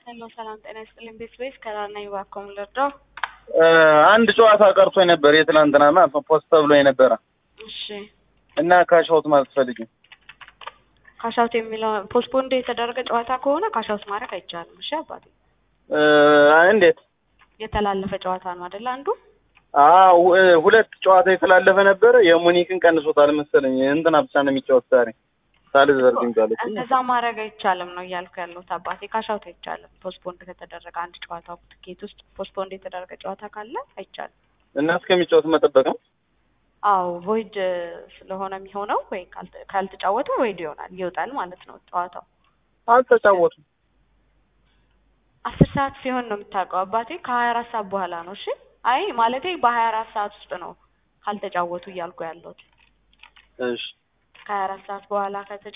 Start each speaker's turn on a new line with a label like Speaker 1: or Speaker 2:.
Speaker 1: ሄሎ ሰላም ጤና ይስጥልኝ። ቤት ቤስ ከራና ይባኮም ልርዳው።
Speaker 2: አንድ ጨዋታ ቀርቶኝ ነበር የትናንትና ማለት ነው ፖስት ተብሎ የነበረ
Speaker 1: እሺ
Speaker 2: እና ካሻውት ማለት ፈልጊ
Speaker 1: ካሻውት የሚለው ፖስትፖንድ የተደረገ ጨዋታ ከሆነ ካሻውት ማድረግ አይቻልም። እሺ አባቴ
Speaker 2: እንዴት?
Speaker 1: የተላለፈ ጨዋታ ነው አይደለ? አንዱ
Speaker 2: አዎ ሁለት ጨዋታ የተላለፈ ነበረ። የሙኒክን ቀንሶታል መሰለኝ። እንትና ብቻ ነው የሚጫወት ዛሬ ሳልዘርግ እንዳለች
Speaker 1: እንደዛ ማድረግ አይቻልም ነው እያልኩ ያለሁት አባቴ። ካሻውት አይቻልም። ፖስትፖንድ ከተደረገ አንድ ጨዋታ ትኬት ውስጥ ፖስትፖንድ የተደረገ ጨዋታ ካለ አይቻልም።
Speaker 2: እና እስከሚጫወት መጠበቅ ነው።
Speaker 1: አዎ ቮይድ ስለሆነ የሚሆነው ወይ ካልተ- ካልተጫወተ ቮይድ ይሆናል ይወጣል ማለት ነው ጨዋታው።
Speaker 2: አልተጫወቱም።
Speaker 1: አስር ሰዓት ሲሆን ነው የምታውቀው አባቴ። ከሀያ አራት ሰዓት በኋላ ነው። እሺ አይ ማለቴ በሀያ አራት ሰዓት ውስጥ ነው ካልተጫወቱ እያልኩ ያለሁት።
Speaker 2: እሺ
Speaker 1: ከሀያ አራት ሰዓት በኋላ ከተጫ